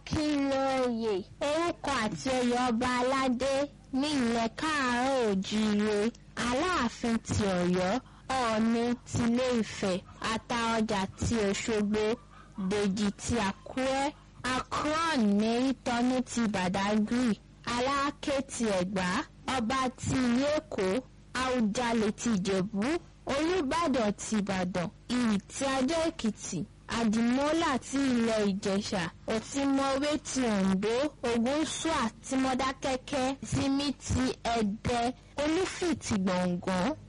Akínlóye orúkọ àti oyè ọba aládé ní ilẹ̀ káàárọ̀ òjíire Aláàfin ti Ọ̀yọ́ Ọọ̀ni tilé Ifẹ̀ Àtaọ̀jà ti Òṣogbo Dèjì ti Àkúrẹ́ Akron Mẹ́rìtọ́nù ti Bàdágìrì Aláké ti Ẹ̀gbá Ọba ti ìlú Èkó Àwùjalè ti Ìjẹ̀bú Olúbàdàn ti Ìbàdàn Ìrì ti Adó Èkìtì Àdìmọ́là ti ilẹ̀ Ìjẹ̀ṣà Òtìmọ̀wé ti Oǹdó Ògúnṣúà ti Mọdákẹ́kẹ́ Tìmì ti Ẹdẹ Olúfì ti Gbọ̀ngán